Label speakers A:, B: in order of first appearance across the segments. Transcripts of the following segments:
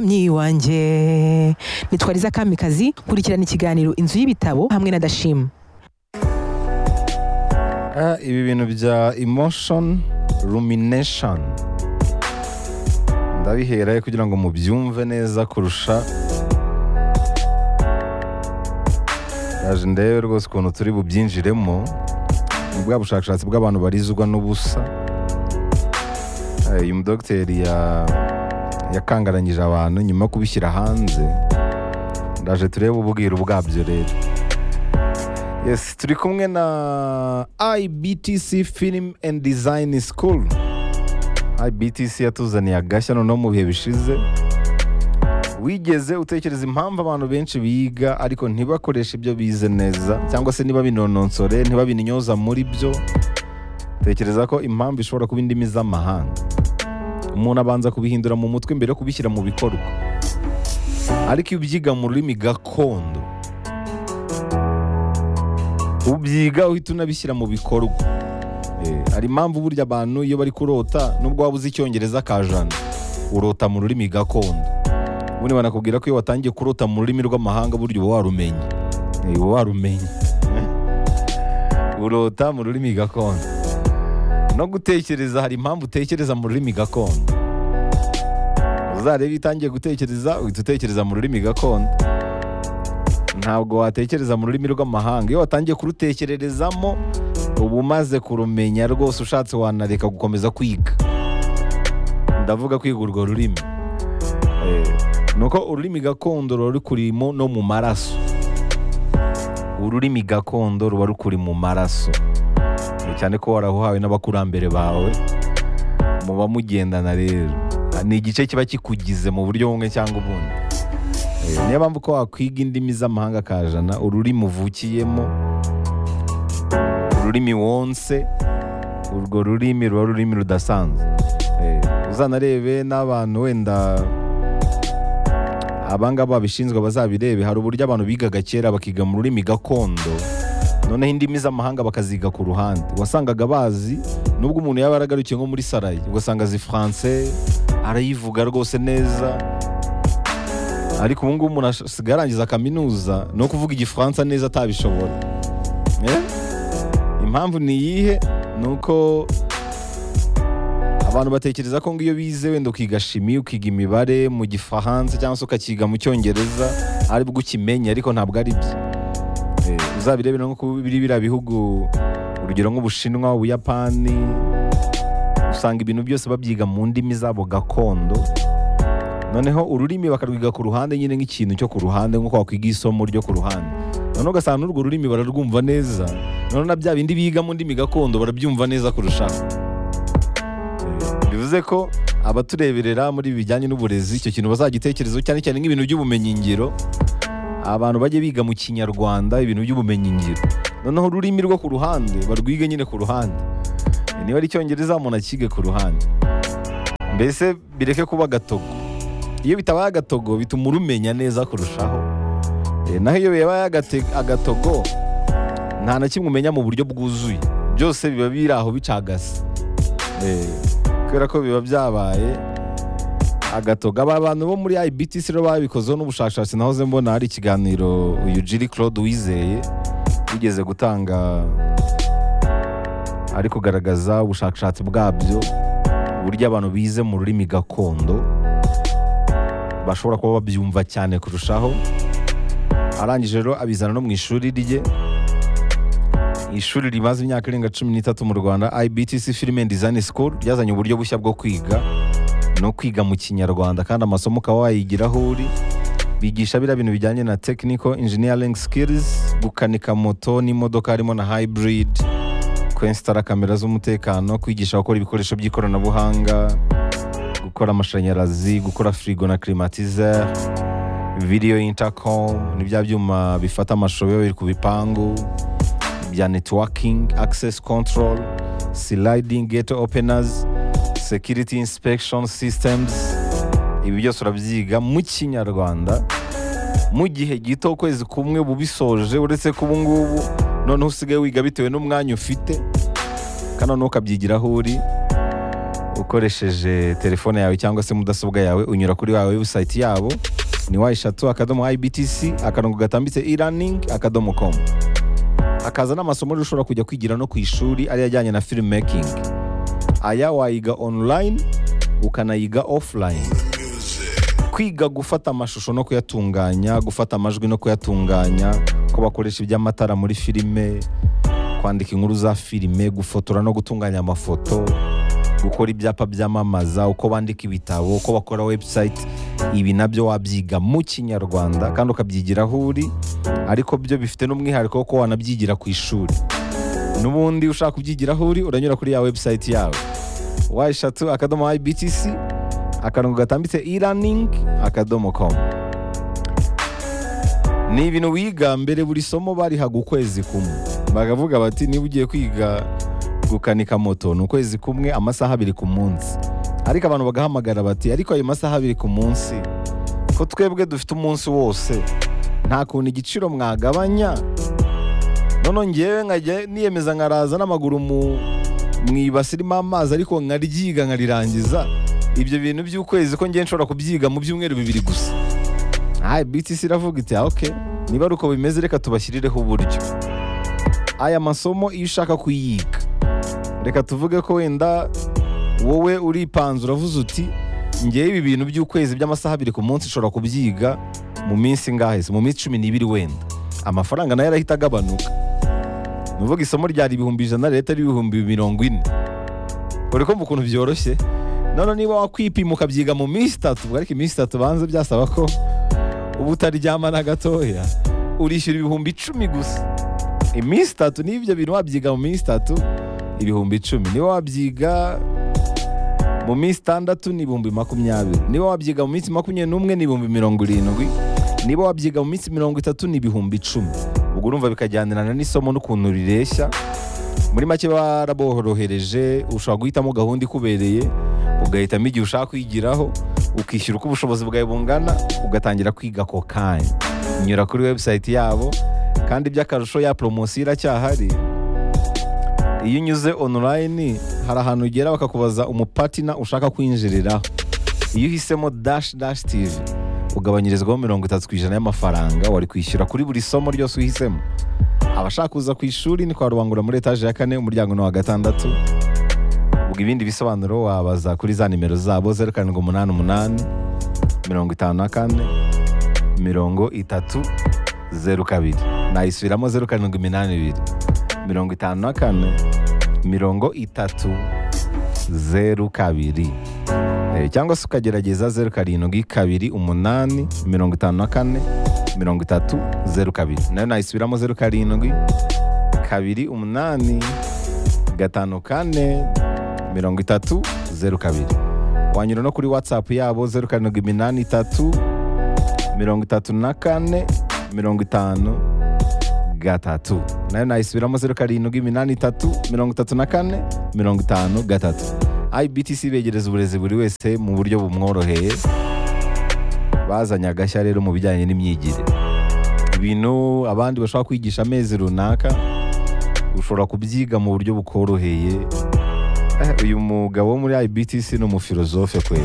A: myi wanjye nitwariza kamikazi kurikirana ikiganiro inzu y'ibitabo hamwe na dashima
B: Ah, ibi bintu bya emotion rumination ndabiherayo kugira ngo mubyumve neza kurusha yaje ndebe rwose ukuntu turi bubyinjiremo ni bwa bushakashatsi bw'abantu barizwa n'ubusa Eh, uyu mudogiteri ya- yakangaranyije abantu nyuma yo kubishyira hanze ndaje turebe ububwira ubwabyo rero Yes, turi kumwe na IBTC Film and Design School. IBTC yatuzaniye agashya noneho mu bihe bishize. Wigeze utekereza impamvu abantu benshi biga ariko ntibakoreshe ibyo bize neza cyangwa se niba binononsore ntibabinyoza muri byo? Tekereza ko impamvu ishobora kuba indimi z'amahanga. Umuntu abanza kubihindura mu mutwe mbere yo kubishyira mu bikorwa. Ariko iyo ubyiga mu rurimi gakondo ubyiga uhita unabishyira mu bikorwa Eh, hari impamvu burya abantu iyo bari kurota nubwo waba uzi icyongereza ka jana urota mu rurimi gakondo ubundi banakubwira ko iyo watangiye kurota mu rurimi rw'amahanga burya uba warumenye Eh, uba warumenye Eh, urota mu rurimi gakondo no gutekereza hari impamvu utekereza mu rurimi gakondo uzarebe iyo utangiye gutekereza uhita utekereza mu rurimi gakondo ntabwo watekereza mu rurimi rw'amahanga iyo watangiye kurutekererezamo uba umaze kurumenya rwose ushatse wanareka gukomeza kwiga ndavuga kwiga urwo rurimi Eh, ni uko ururimi gakondo ruba rukurimo no mu maraso ururimi gakondo ruba rukuri mu maraso Eh, cyane ko warahuhawe n'abakurambere bawe muba mugendana rero ni igice kiba kikugize mu buryo bumwe cyangwa ubundi Eh, niyo mpamvu ko wakwiga indimi z'amahanga kajana ururimi uvukiyemo ururimi wonse urwo rurimi ruba ururimi rudasanzwe Eh, uzanarebe n'abantu wenda abangaba babishinzwe bazabirebe hari uburyo abantu bigaga kera bakiga mu rurimi gakondo noneho indimi z'amahanga bakaziga ku ruhande wasangaga bazi nubwo umuntu yaba yaragarukiye nko muri sarayi ugasanga azi faransai arayivuga rwose neza ariko ubu ngubu umuntu asigaye arangiza kaminuza ni ukuvuga igifaransa neza atabishobora Eh? impamvu ni iyihe ni uko abantu batekereza ko ngo iyo bize wenda ukiga shimi ukiga imibare mu gifaransa cyangwa se ukakiga mu cyongereza ari bwo ukimenye ariko ntabwo ari byo Eh, uzabirebe no ku biri biriya bihugu urugero nk'ubushinwa ubuyapani usanga ibintu byose babyiga mu ndimi zabo gakondo noneho ururimi bakarwiga ku ruhande nyine nk'ikintu cyo ku ruhande nk'uko wakwiga isomo ryo ku ruhande noneho ugasanga n'urwo rurimi bararwumva neza noneho na bya bindi biga mu ndimi gakondo barabyumva neza kurushaho Eh, bivuze ko abatureberera muri ibi bijyanye n'uburezi icyo kintu bazagitekerezaho cyane cyane nk'ibintu by'ubumenyingiro abantu bajye biga mu kinyarwanda ibintu by'ubumenyingiro noneho ururimi rwo ku ruhande barwige nyine ku ruhande Eh, niba ari icyongereza umuntu akige ku ruhande mbese bireke kuba gatogo iyo bitabaye agatogo bituma urumenya neza kurushaho Eh, naho iyo bibaye agate- agatogo nta na kimwe umenya mu buryo bwuzuye byose biba biri aho bicagase Eh, kubera ko biba byabaye agatogo aba bantu bo muri ibtc rero babikozeho n'ubushakashatsi nahoze mbona hari ikiganiro uyu jiri claude wizeye yigeze gutanga ari kugaragaza ubushakashatsi bwabyo uburyo abantu bize mu rurimi gakondo bashobora kuba babyumva cyane kurushaho arangije rero abizana no mu ishuri rye ishuri rimaze imyaka irenga cumi n'itatu mu rwanda ibtc film and design school ryazanye uburyo bushya bwo kwiga no kwiga mu kinyarwanda kandi amasomo ukaba wayigira aho uri bigisha biriya bintu bijyanye na technical engineering skills gukanika moto n'imodoka harimo na hybrid kwensitara kamera z'umutekano kwigisha gukora ibikoresho by'ikoranabuhanga gukora amashanyarazi gukora firigo na kirimatize video intercom ni bya byuma bifata amashusho biba biri ku bipangu bya networking access control sliding gate openers security inspection systems ibi byose urabyiga mu kinyarwanda mu gihe gito ukwezi kumwe uba ubisoje uretse ko ubu ngubu noneho usigaye wiga bitewe n'umwanya ufite kandi noneho ukabyigiraho uri ukoresheje telefone yawe cyangwa se mudasobwa yawe unyura kuri wa website yabo ni wa eshatu akadomo ibtc akarongo gatambitse e-learning akadomo com hakaza n'amasomo rero ushobora kujya kwigira no ku ishuri ari ajyanye na filmmaking aya wayiga online ukanayiga offline kwiga gufata amashusho no kuyatunganya gufata amajwi no kuyatunganya ko bakoresha iby'amatara muri filime kwandika inkuru za filime gufotora no gutunganya amafoto gukora ibyapa byamamaza uko bandika ibitabo uko bakora website ibi nabyo wabyiga mu kinyarwanda kandi ukabyigira aho uri ariko byo bifite n'umwihariko wo kuba wanabyigira ku ishuri n'ubundi ushaka kubyigira aho uri uranyura kuri ya website yawe wa eshatu akadomo ibtc akarongo gatambitse e-learning akadomo com ni ibintu wiga mbere buri somo barihaga ukwezi kumwe bakavuga bati niba ugiye kwiga gukanika moto ni ukwezi kumwe amasaha abiri ku munsi ariko abantu bagahamagara bati ariko ayo masaha abiri ku munsi ko twebwe dufite umunsi wose nta kuntu igiciro mwagabanya noneho ngewe nkajya niyemeza nkaraza n'amaguru mu mu ibasi irimo amazi ariko nkaryiga nkarirangiza ibyo bintu by'ukwezi ko ngewe nshobora kubyiga mu byumweru bibiri gusa aha BTC iravuga iti ah oke niba ari uko bimeze reka tubashyirireho uburyo aya masomo iyo ushaka kuyiga reka tuvuge ko wenda wowe uripanze uravuze uti ngewe ibi bintu by'ukwezi by'amasaha abiri ku munsi nshobora kubyiga mu minsi ingahe se mu minsi cumi n'ibiri wenda amafaranga nayo arahita agabanuka ni ukuvuga isomo ryari ibihumbi ijana leta ari ibihumbi mirongo ine uri kumva ukuntu byoroshye none niba wakwipima ukabyiga mu minsi itatu ariko iminsi itatu banze byasaba ko uba utaryama na gatoya urishyura ibihumbi icumi gusa iminsi itatu n'ibyo bintu wabyiga mu minsi itatu ibihumbi icumi niba wabyiga mu minsi itandatu ni ibihumbi makumyabiri niba wabyiga mu minsi makumyabiri n'umwe ni ibihumbi mirongo irindwi niba wabyiga mu minsi mirongo itatu ni ibihumbi icumi ubwo urumva bikajyanirana n'isomo n'ukuntu rireshya muri make baraborohereje ushobora guhitamo gahunda ikubereye ugahitamo igihe ushaka kwigiraho ukishyura uko ubushobozi bwawe bungana ugatangira kwiga ako kanya nyura kuri website yabo kandi by'akarusho ya poromosiyo iracyahari iyo unyuze online hari ahantu ugera bakakubaza umupatina ushaka kwinjiriraho iyo uhisemo dash dash tv ugabanyirizwaho mirongo itatu ku ijana y'amafaranga wari kwishyura kuri buri somo ryose uhisemo abashaka kuza ku ishuri ni kwa rubangura muri etaje ya kane umuryango ni uwa gatandatu ubwo ibindi bisobanuro wabaza kuri za nimero zabo zeru karindwi umunani umunani mirongo itanu na kane mirongo itatu zeru kabiri nayisubiramo zeru karindwi iminani ibiri mirongo itanu na kane mirongo itatu zeru kabiri Eh, cyangwa se ukagerageza zeru karindwi kabiri umunani mirongo itanu na kane mirongo itatu zeru kabiri nayo nayisubiramo zeru karindwi kabiri umunani gatanu kane mirongo itatu zeru kabiri wanyura no kuri watsapu yabo zeru karindwi iminani itatu mirongo itatu na kane mirongo itanu gatatu nayo nayisubiramo zeru karindwi iminani itatu mirongo itatu na kane mirongo itanu gatatu ibtc begereza uburezi buri wese mu buryo bumworoheye bazanye agashya rero mu bijyanye n'imyigire ibintu abandi bashobora kwigisha amezi runaka ushobora kubyiga mu buryo bukoroheye Eh, uyu mugabo wo muri ibtc ni umufilozofe kwe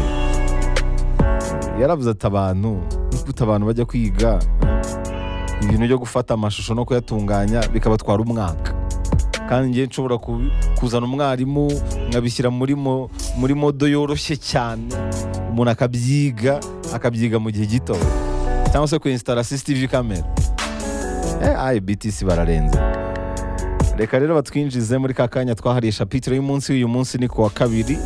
B: yaravuze ati abantu nkuta abantu bajya kwiga ibintu byo gufata amashusho no kuyatunganya bikabatwara umwaka kandi ngiye nshobora ku- kuzana umwarimu nkabishyira muri mo- muri modo yoroshye cyane umuntu akabyiga akabyiga mu gihe gito cyangwa se kuinstara CCTV kamera eh, ibtc bararenze reka rero batwinjize muri ka kanya twahariye shapitire y'umunsi uyu munsi ni ku wa kabiri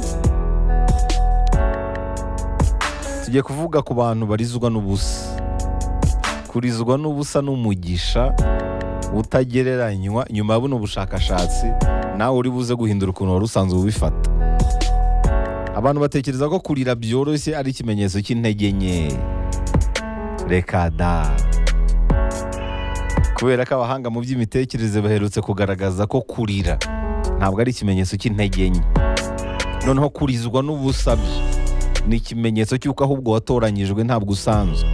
B: tugiye kuvuga ku bantu barizwa n'ubusa kurizwa n'ubusa n'umugisha utagereranywa nyuma ya buno bushakashatsi nawe uri buze guhindura ukuntu wari usanzwe ubifata abantu batekereza ko kurira byoroshye ari ikimenyetso cy'intege nke reka da kubera ko abahanga mu by'imitekerereze baherutse kugaragaza ko kurira ntabwo ari ikimenyetso cy'intege nke noneho kurizwa n'ubusabye ni ikimenyetso cy'uko ahubwo watoranyijwe ntabwo usanzwe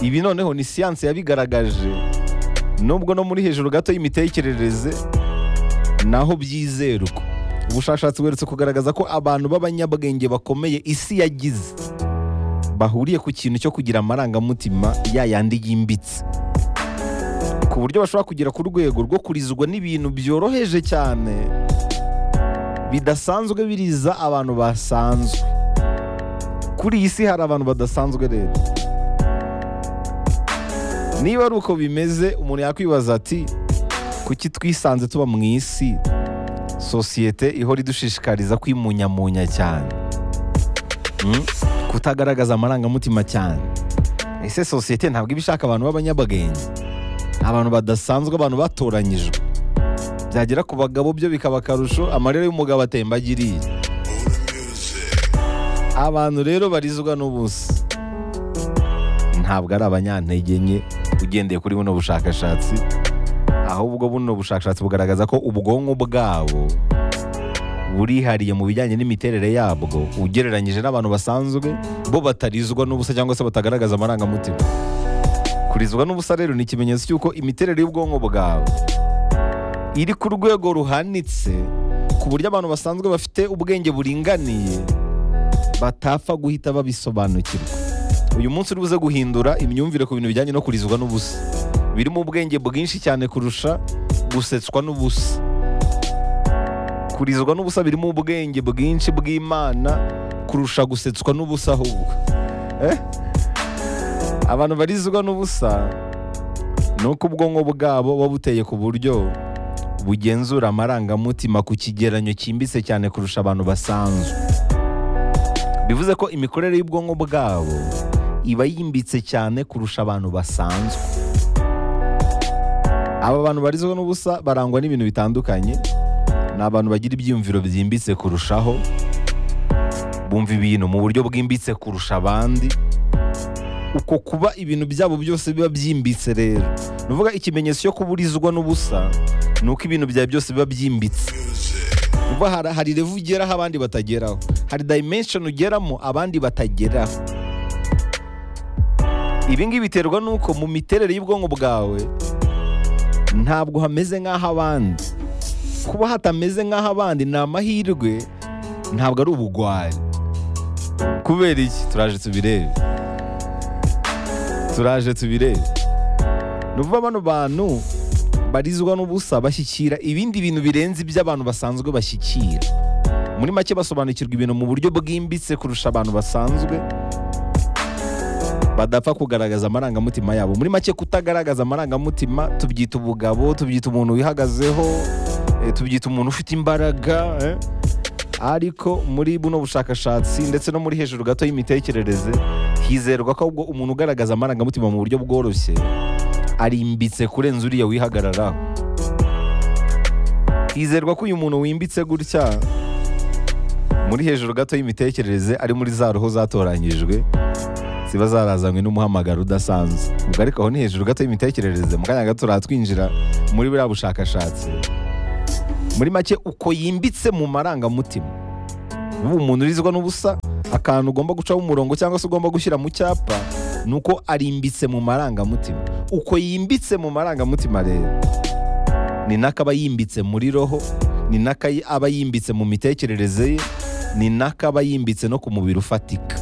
B: ibi noneho ni siyansi yabigaragaje nubwo no muri hejuru gato y'imitekerereze naho byizerwa ubushakashatsi buherutse kugaragaza ko abantu b'abanyabwenge bakomeye isi yagize bahuriye ku kintu cyo kugira amarangamutima ya yandi yimbitse ku buryo bashobora kugera ku rwego rwo kurizwa n'ibintu byoroheje cyane bidasanzwe biriza abantu basanzwe kuri iyi si hari abantu badasanzwe rero niba ari uko bimeze umuntu yakwibaza ati kuki twisanze tuba mu isi sosiyete ihora idushishikariza kwimunyamunya cyane Mm? kutagaragaza amarangamutima cyane ese sosiyete ntabwo iba ishaka abantu b'abanyabwenge abantu badasanzwe abantu batoranyijwe byagera ku bagabo byo bikaba akarusho amarira y'umugabo atembagiriye abantu rero barizwa n'ubusa ntabwo ari abanyantege nke ugendeye kuri buno bushakashatsi ahubwo buno bushakashatsi bugaragaza ko ubwonko bwabo burihariye mu bijyanye n'imiterere yabwo ugereranyije n'abantu basanzwe bo batarizwa n'ubusa cyangwa se batagaragaza amarangamutima kurizwa n'ubusa rero ni ikimenyetso cy'uko imiterere y'ubwonko bwawe iri ku rwego ruhanitse ku buryo abantu basanzwe bafite ubwenge buringaniye batapfa guhita babisobanukirwa uyu munsi uri buze guhindura imyumvire ku bintu bijyanye no kurizwa n'ubusa birimo ubwenge bwinshi cyane kurusha gusetswa n'ubusa kurizwa n'ubusa birimo ubwenge bwinshi bw'imana kurusha gusetswa n'ubusa ahubwo Eh? abantu barizwa n'ubusa ni uko ubwonko bwabo buba buteye ku buryo bugenzura amarangamutima ku kigeranyo cyimbitse cyane kurusha abantu basanzwe bivuze ko imikorere y'ubwonko bwabo iba yimbitse cyane kurusha abantu basanzwe aba bantu barizwa n'ubusa barangwa n'ibintu bitandukanye ni abantu bagira ibyiyumviro byimbitse kurushaho bumva ibintu mu buryo bwimbitse kurusha abandi uko kuba ibintu byabo byose biba byimbitse rero ni ukuvuga ikimenyetso cyo kuburizwa n'ubusa ni uko ibintu byawe byose biba byimbitse uba hari, hari revu ugeraho abandi batageraho hari dimension ugeramo abandi batageraho ibi ngibi biterwa n'uko mu miterere y'ubwonko bwawe ntabwo hameze nk'aho abandi kuba hatameze nk'aho abandi ni amahirwe ntabwo ari ubugwari kubera iki turaje tubirebe turaje tubirebe ni ukuvuga bano bantu barizwa n'ubusa bashyikira ibindi bintu birenze iby'abantu basanzwe bashyikira muri make basobanukirwa ibintu mu buryo bwimbitse kurusha abantu basanzwe badapfa kugaragaza amarangamutima yabo muri make kutagaragaza amarangamutima tubyita ubugabo tubyita umuntu wihagazeho eh, tubyita umuntu ufite imbaraga eh. ariko muri buno bushakashatsi ndetse no muri hejuru gato y'imitekerereze hizerwa ko ubwo umuntu ugaragaza amarangamutima mu buryo bworoshye arimbitse kurenza uriya wihagararaho hizerwa ko uyu muntu wimbitse gutya muri hejuru gato y'imitekerereze ari muri za roho zatoranyijwe ziba zarazanywe n'umuhamagaro udasanzwe ubwo ariko aho ni hejuru gato y'imitekerereze mu kanya gato turatwinjira muri buriya bushakashatsi muri make uko yimbitse mu marangamutima ubu umuntu urizwa n'ubusa akantu ugomba gucaho umurongo cyangwa se ugomba gushyira mu cyapa ni uko arimbitse mu marangamutima uko yimbitse mu marangamutima rero ni nako aba yimbitse muri roho ni nako aba yimbitse mu mitekerereze ye ni nako aba yimbitse no ku mubiri ufatika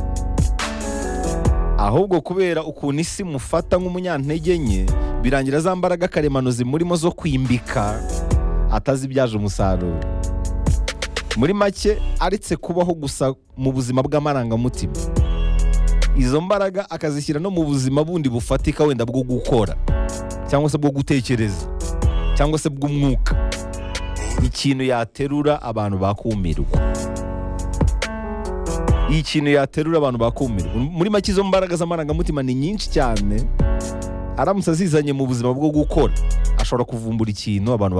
B: ahubwo kubera ukuntu isi mufata nk'umunyantege nke birangira za mbaraga karemano zimurimo zo kwimbika atazibyaje umusaruro muri make aretse kubaho gusa mu buzima bw'amarangamutima izo mbaraga akazishyira no mu buzima bundi bufatika wenda bwo gukora cyangwa se bwo gutekereza cyangwa se bw'umwuka ikintu yaterura abantu bakumirwa ikintu yaterura abantu bakumirwa muri make izo mbaraga z'amarangamutima ni nyinshi cyane aramutse azizanye mu buzima bwo gukora ashobora kuvumbura ikintu abantu